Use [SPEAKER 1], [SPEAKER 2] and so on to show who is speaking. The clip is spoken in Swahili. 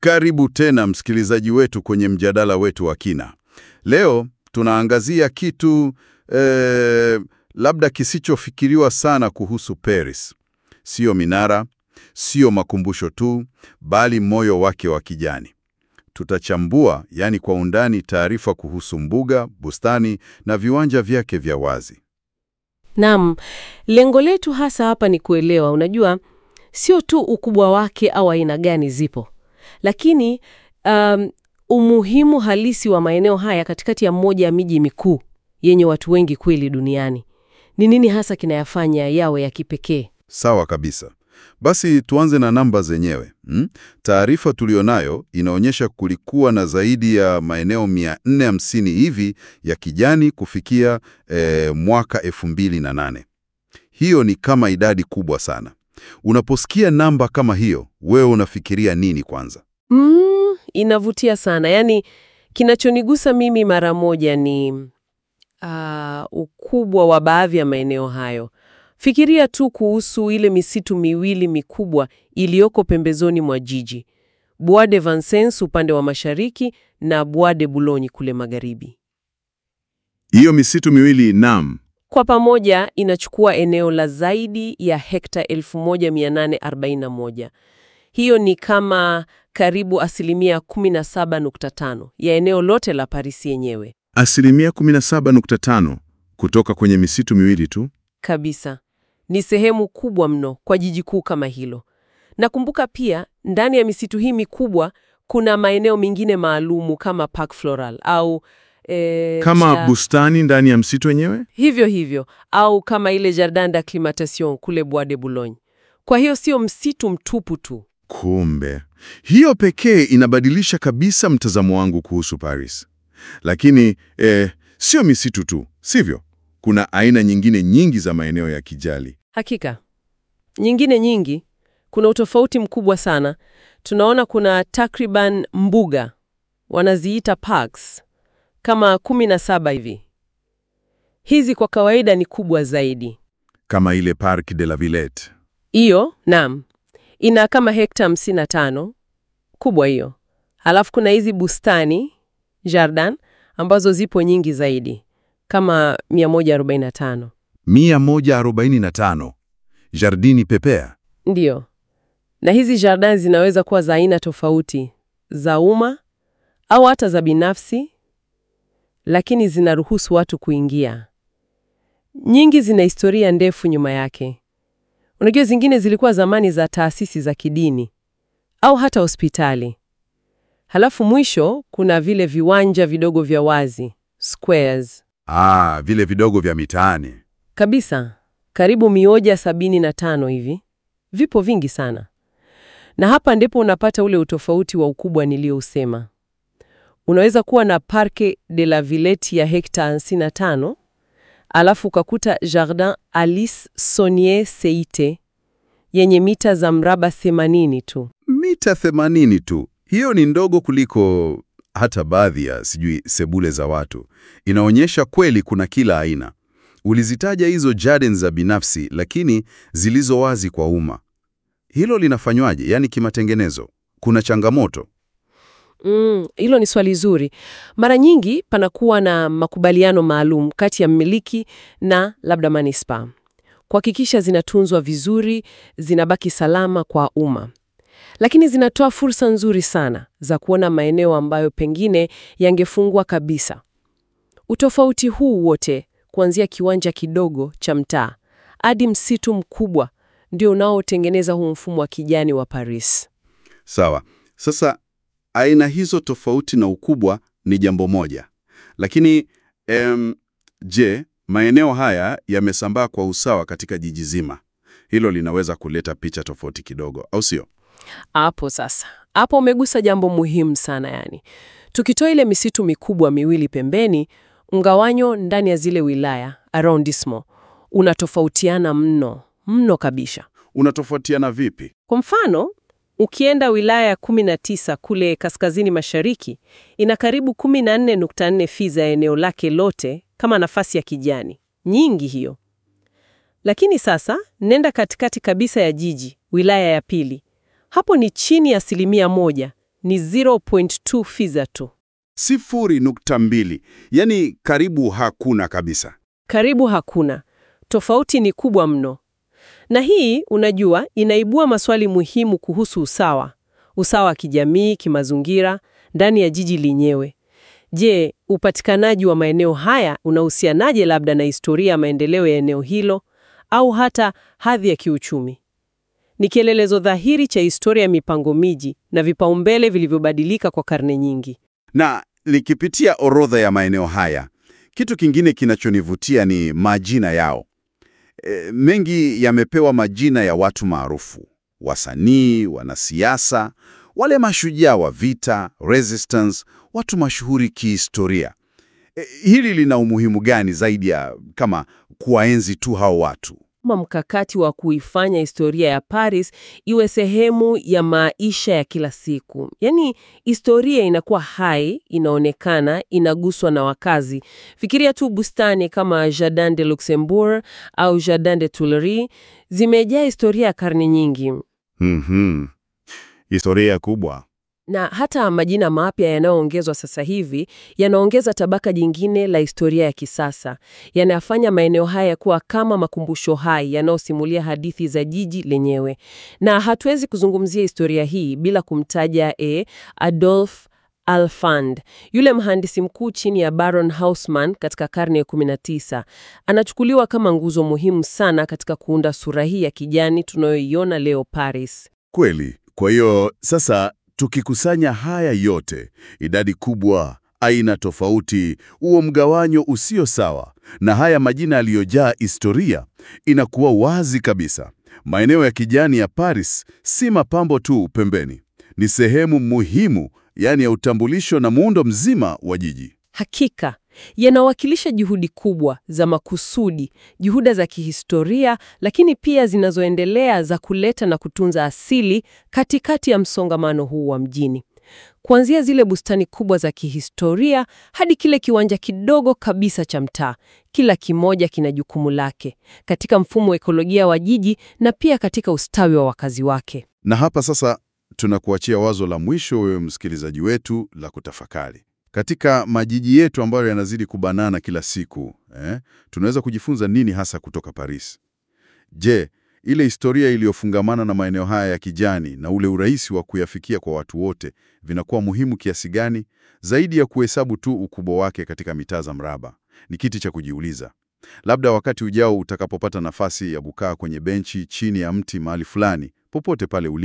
[SPEAKER 1] Karibu tena msikilizaji wetu kwenye mjadala wetu wa kina. Leo tunaangazia kitu eh, labda kisichofikiriwa sana kuhusu Paris. Sio minara, sio makumbusho tu, bali moyo wake wa kijani. Tutachambua, yani kwa undani, taarifa kuhusu mbuga, bustani na viwanja vyake vya wazi.
[SPEAKER 2] Naam, lengo letu hasa hapa ni kuelewa, unajua, sio tu ukubwa wake au aina gani zipo, lakini um, umuhimu halisi wa maeneo haya katikati ya mmoja ya miji mikuu yenye watu wengi kweli duniani. Ni nini hasa kinayafanya yawe ya kipekee?
[SPEAKER 1] Sawa kabisa. Basi tuanze na namba zenyewe. Hmm? Taarifa tulionayo inaonyesha kulikuwa na zaidi ya maeneo 450 hivi ya kijani kufikia eh, mwaka 2008. Hiyo ni kama idadi kubwa sana. Unaposikia namba kama hiyo, wewe unafikiria nini kwanza?
[SPEAKER 2] Mm, inavutia sana. Yaani, kinachonigusa mimi mara moja ni uh, ukubwa wa baadhi ya maeneo hayo. Fikiria tu kuhusu ile misitu miwili mikubwa iliyoko pembezoni mwa jiji, Bois de Vincennes upande wa mashariki na Bois de Boulogne kule magharibi.
[SPEAKER 1] Hiyo misitu miwili nam.
[SPEAKER 2] Kwa pamoja inachukua eneo la zaidi ya hekta 1841. Hiyo ni kama karibu asilimia 17.5 ya eneo lote la Paris yenyewe.
[SPEAKER 1] Asilimia 17.5 kutoka kwenye misitu miwili tu.
[SPEAKER 2] Kabisa. Ni sehemu kubwa mno kwa jiji kuu kama hilo. Nakumbuka pia ndani ya misitu hii mikubwa kuna maeneo mengine maalumu kama Parc Floral au eh,
[SPEAKER 1] Kama
[SPEAKER 2] cha-
[SPEAKER 1] bustani ndani ya msitu wenyewe?
[SPEAKER 2] hivyo hivyo au kama ile Jardin d'Acclimatation kule Bois de Boulogne. Kwa hiyo sio msitu mtupu tu.
[SPEAKER 1] Kumbe, hiyo pekee inabadilisha kabisa mtazamo wangu kuhusu Paris. Lakini eh, sio misitu tu, sivyo? Kuna aina nyingine nyingi za maeneo ya kijali.
[SPEAKER 2] Hakika. Nyingine nyingi, kuna utofauti mkubwa sana. Tunaona kuna takriban mbuga, wanaziita parks, kama kumi na saba hivi. Hizi kwa kawaida ni kubwa zaidi.
[SPEAKER 1] Kama ile Parc de la Villette.
[SPEAKER 2] Hiyo, naam, ina kama hekta 55, kubwa hiyo. Halafu kuna hizi bustani, jardin, ambazo zipo nyingi zaidi, kama 145.
[SPEAKER 1] 145. Jardini Pepea.
[SPEAKER 2] Ndiyo. Na hizi jardin zinaweza kuwa za aina tofauti, za umma au hata za binafsi, lakini zinaruhusu watu kuingia. Nyingi zina historia ndefu nyuma yake. Unajua, zingine zilikuwa zamani za taasisi za kidini au hata hospitali. Halafu mwisho kuna vile viwanja vidogo vya wazi, squares.
[SPEAKER 1] Ah, vile vidogo vya mitaani.
[SPEAKER 2] Kabisa, karibu mioja sabini na tano hivi. Vipo vingi sana, na hapa ndipo unapata ule utofauti wa ukubwa niliousema. Unaweza kuwa na Parc de la Villette ya hekta 55 alafu ukakuta Jardin Alice Saunier Seite yenye mita za mraba 80 tu.
[SPEAKER 1] Mita 80 tu. Hiyo ni ndogo kuliko hata baadhi ya sijui sebule za watu. Inaonyesha kweli kuna kila aina. Ulizitaja hizo gardens za binafsi, lakini zilizo wazi kwa umma. Hilo linafanywaje? Yaani kimatengenezo, kuna changamoto?
[SPEAKER 2] Mm, hilo ni swali zuri. Mara nyingi panakuwa na makubaliano maalum kati ya mmiliki na labda manispaa kuhakikisha zinatunzwa vizuri, zinabaki salama kwa umma, lakini zinatoa fursa nzuri sana za kuona maeneo ambayo pengine yangefungwa kabisa. Utofauti huu wote, kuanzia kiwanja kidogo cha mtaa hadi msitu mkubwa, ndio unaotengeneza huu mfumo wa kijani wa Paris.
[SPEAKER 1] Sawa. Sasa aina hizo tofauti na ukubwa ni jambo moja, lakini em, je, maeneo haya yamesambaa kwa usawa katika jiji zima? Hilo linaweza kuleta picha tofauti kidogo, au sio?
[SPEAKER 2] Hapo sasa, hapo umegusa jambo muhimu sana. Yani, tukitoa ile misitu mikubwa miwili pembeni, mgawanyo ndani ya zile wilaya arrondissement unatofautiana mno mno kabisa.
[SPEAKER 1] Unatofautiana vipi?
[SPEAKER 2] Kwa mfano, ukienda wilaya ya 19 kule kaskazini mashariki, ina karibu 14.4 fi za eneo lake lote kama nafasi ya kijani nyingi hiyo. Lakini sasa nenda katikati kabisa ya jiji, wilaya ya pili, hapo ni chini ya asilimia moja, ni 0.2 fiza tu.
[SPEAKER 3] Sifuri nukta mbili, yaani karibu hakuna kabisa.
[SPEAKER 2] Karibu hakuna. Tofauti ni kubwa mno. Na hii, unajua, inaibua maswali muhimu kuhusu usawa. Usawa wa kijamii, kimazingira, ndani ya jiji lenyewe. Je, upatikanaji wa maeneo haya unahusianaje labda na historia ya maendeleo ya eneo hilo au hata hadhi ya kiuchumi? Ni kielelezo dhahiri cha historia ya mipango miji na vipaumbele vilivyobadilika kwa karne nyingi.
[SPEAKER 3] Na nikipitia orodha ya maeneo haya, kitu kingine kinachonivutia ni majina yao. E, mengi yamepewa majina ya watu maarufu, wasanii, wanasiasa, wale mashujaa wa vita, resistance, watu mashuhuri kihistoria. E, hili lina umuhimu gani zaidi ya kama kuwaenzi tu hao watu?
[SPEAKER 2] Kama mkakati wa kuifanya historia ya Paris iwe sehemu ya maisha ya kila siku. Yaani, historia inakuwa hai, inaonekana, inaguswa na wakazi. Fikiria tu bustani kama Jardin de Luxembourg au Jardin de Tuileries, zimejaa historia ya karne nyingi.
[SPEAKER 3] Mhm. Historia kubwa.
[SPEAKER 2] Na hata majina mapya yanayoongezwa sasa hivi yanaongeza tabaka jingine la historia ya kisasa, yanayafanya maeneo haya kuwa kama makumbusho hai yanayosimulia hadithi za jiji lenyewe. Na hatuwezi kuzungumzia historia hii bila kumtaja e, Adolf Alfand, yule mhandisi mkuu chini ya Baron Haussmann katika karne ya 19. Anachukuliwa kama nguzo muhimu sana katika kuunda sura hii ya kijani tunayoiona leo Paris.
[SPEAKER 1] Kweli. Kwa hiyo sasa tukikusanya haya yote, idadi kubwa, aina tofauti, huo mgawanyo usio sawa na haya majina yaliyojaa historia, inakuwa wazi kabisa. Maeneo ya kijani ya Paris si mapambo tu pembeni, ni sehemu muhimu, yaani ya utambulisho na muundo mzima wa jiji.
[SPEAKER 2] Hakika yanawakilisha juhudi kubwa za makusudi, juhuda za kihistoria, lakini pia zinazoendelea za kuleta na kutunza asili katikati ya msongamano huu wa mjini, kuanzia zile bustani kubwa za kihistoria hadi kile kiwanja kidogo kabisa cha mtaa. Kila kimoja kina jukumu lake katika mfumo wa ekolojia wa jiji na pia katika ustawi wa wakazi wake.
[SPEAKER 1] Na hapa sasa tunakuachia wazo la mwisho, wewe msikilizaji wetu, la kutafakari. Katika majiji yetu ambayo yanazidi kubanana kila siku eh, tunaweza kujifunza nini hasa kutoka Paris? Je, ile historia iliyofungamana na maeneo haya ya kijani na ule urahisi wa kuyafikia kwa watu wote vinakuwa muhimu kiasi gani, zaidi ya kuhesabu tu ukubwa wake katika mitaa za mraba? Ni kiti cha kujiuliza. Labda wakati ujao utakapopata nafasi ya kukaa kwenye benchi chini ya mti mahali fulani, popote pale ulipo